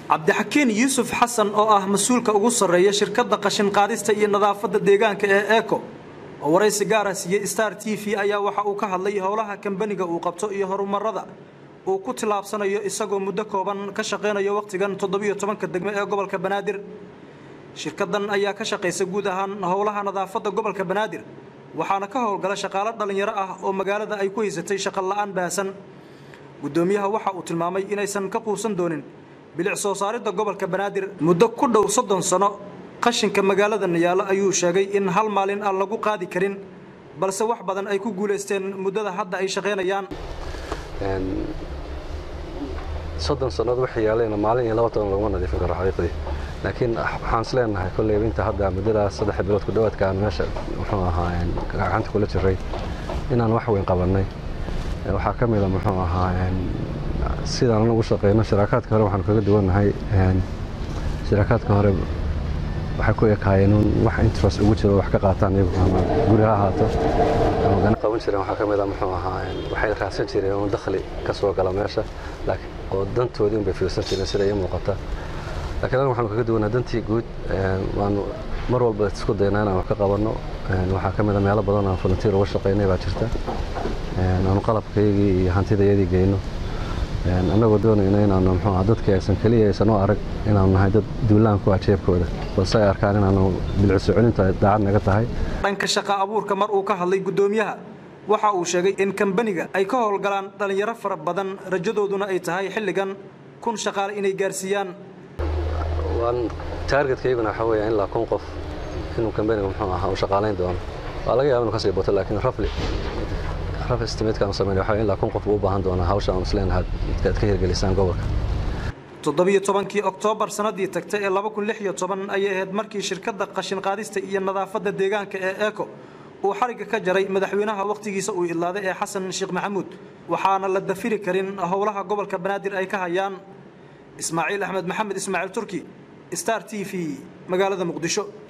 cabdixakiin yuusuf xasan oo ah mas-uulka ugu sarreeya shirkadda qashin qaadista iyo nadaafadda deegaanka ee eco oo waraysi gaara siiyey star t v ayaa waxa uu ka hadlay howlaha kambaniga uu qabto iyo horumarada uu ku tillaabsanayo isagoo muddo kooban ka shaqaynayo wakhtigan toddobiyo tobanka degmo ee gobolka banaadir shirkadan ayaa ka shaqaysa guud ahaan howlaha nadaafadda gobolka banaadir waxaana ka howlgala shaqaalo dhallinyaro ah oo magaalada ay ku haysatay shaqo la'aan baahsan guddoomiyaha waxa uu tilmaamay inaysan ka quusan doonin bilic soo saaridda gobolka banaadir muddo ku dhow soddon sano qashinka magaaladan yaalo ayuu sheegay in hal maalin aan lagu qaadi karin balse wax badan ay ku guulaysteen muddada hadda ay shaqaynayaan soddon sannood waxay yaaleen maalin iyo laba toban laguma nadiifin karo xaqiiqdii laakiin waxaan is leenahay kolleyba inta hadda muddadaas saddex bilood ku dhowaadka aan meesha muxuu ahaa gacanta kula jiray inaan wax weyn qabannay waxaa ka mida muxuu ahaa sidaan anagu shaqeyno shiraakaadka hore waxaan kaga duwannahay shiraakaadka hore waxay ku ekaayeen wax interest ugu jiro wax ka qaataan iyagu ama guri ha ahaato ama gana qaban jireen waxaa ka mida muxuu ahaa waxay raadsan jireen un dakhli ka soo gala meesha laakiin oo dantoodii un bay fiirsan jireen sida ii muuqata laakiin anagu waxaanu kaga duwannahay dantii guud waanu mar walba isku daynaa inaan wax ka qabanno waxaa ka mida meelo badan aan volunteer uga shaqaynay baa jirta aanu qalabkaygii iyo hantidayadii geyno annagoo doonayna inaanu mxuu aha dadkii aysan keliya aysan u arag inaanu nahay dad duulaan ku ah jeebkooda balse ay arkaan inaanu bilciso celinta daacad naga tahay dhanka shaqa abuurka mar uu ka hadlay guddoomiyaha waxa uu sheegay in kambaniga ay ka howlgalaan dhallinyaro fara badan rajadooduna ay tahay xilligan kun shaqaale inay gaarsiiyaan waan taargetkayguna waxaa weeya ilaa kun qof inuu kambaniga muxuu ahaa u shaqaalayn doono waa laga yaba inu kasii bato laakiin rafli raf estimatekaan sameyn waxaa ilaa kun qof uu u baahan doonaa hawsha aan isleenahay midkaad ka hirgelisaan gobolka toddobiyo tobankii oktoobar sannaddii tagtay ee laba kun lix iyo toban ayay ahayd markii shirkadda qashin qaadista iyo nadaafadda deegaanka ee eco uu xarigga ka jaray madaxweynaha wakhtigiisa uu idlaaday ee xasan sheekh maxamuud waxaana la dafiri karin howlaha gobolka banaadir ay ka hayaan ismaaciil axmed maxamed ismaaciil turki star t v magaalada muqdisho